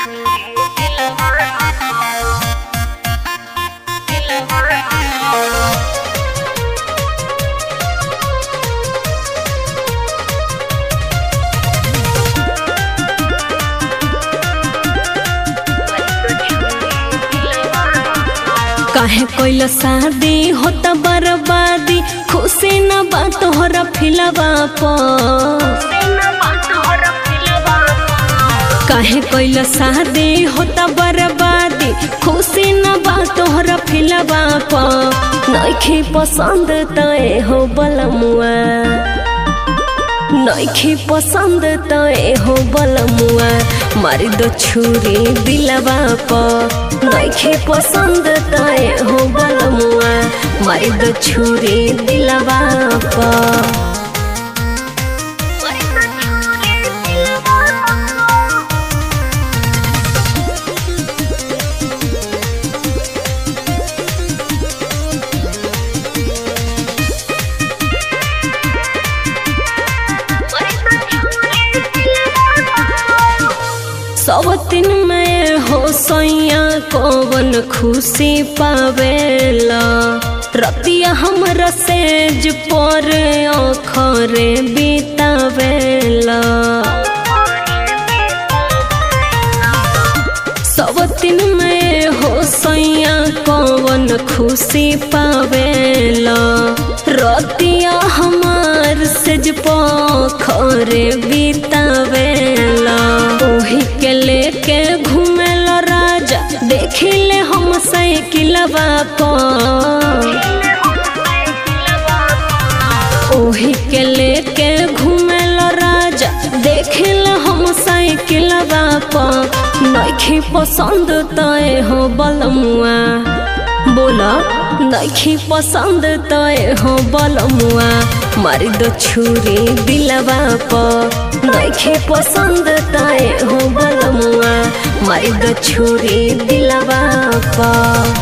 काहे कोइल शादी होता बर्बादी खुशी न बा तोहरा फिलवा पर काहे कोइल शादी होता बर्बादी खुशी न बा तोहरा फिलवा पर नइखे पसंद तय हो बलमुआ नइखे पसंद तय हो बलमुआ मारी दो छुरी दिलवा पर नइखे पसंद तय हो बलमुआ मारी दो छुरी दिलवा पर सब दिन में हो सैया कौन खुशी पावेला रतिया हमरा सेज पर अखरे बितावेला सब दिन में हो सैया कौन खुशी पावेला रतिया हमार सेज पखरे बितावेला ओही के लेके घूमेला राजा देखिले हम साइकिलवा पर ओही के लेके घूमेला राजा देखिल हम साइकिलवा पर नइखे पसंद तय हो बलमुआ बोला नइखे पसंद तय हो बलमुआ मारी दो छुरी दिलवा पर नइखे पसंद तय हो बलमुआ मारी दो छुरी दिलवा पर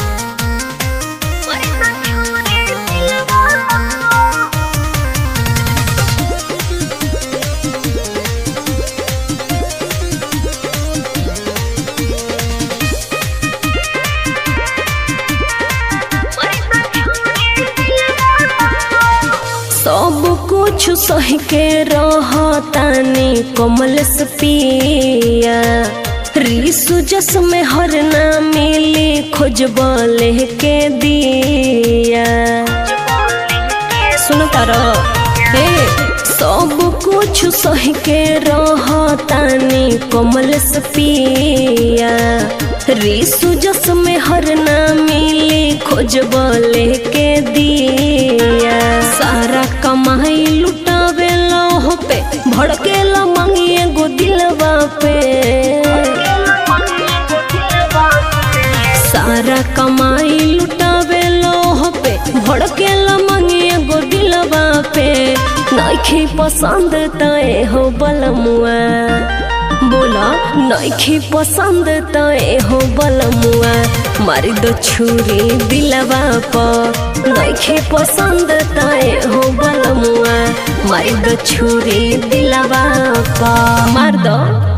सब कुछ सह के रहतानी कमल से पिया रिसु जस में हर ना मिली खोजब के दिया सुन तारा हे सब कुछ सह के रहतानी कमल से पिया रिसु जस में हर ना मिली खोजब के दिया सारा कमाई लुटावे हो पे भड़के ला मांगिए गो दिलवा पे सारा कमाई लुटावे हो पे भड़के ला मांगिए गो दिलवा पे नइखे पसंद तय हो बलमुआ बोला नइखे पसंद तय हो बलमुआ मारी दो छुरी दिलवा पर नइखे पसंद तय हो बलमुआ मारी दो छुरी दिलवा पर मार दो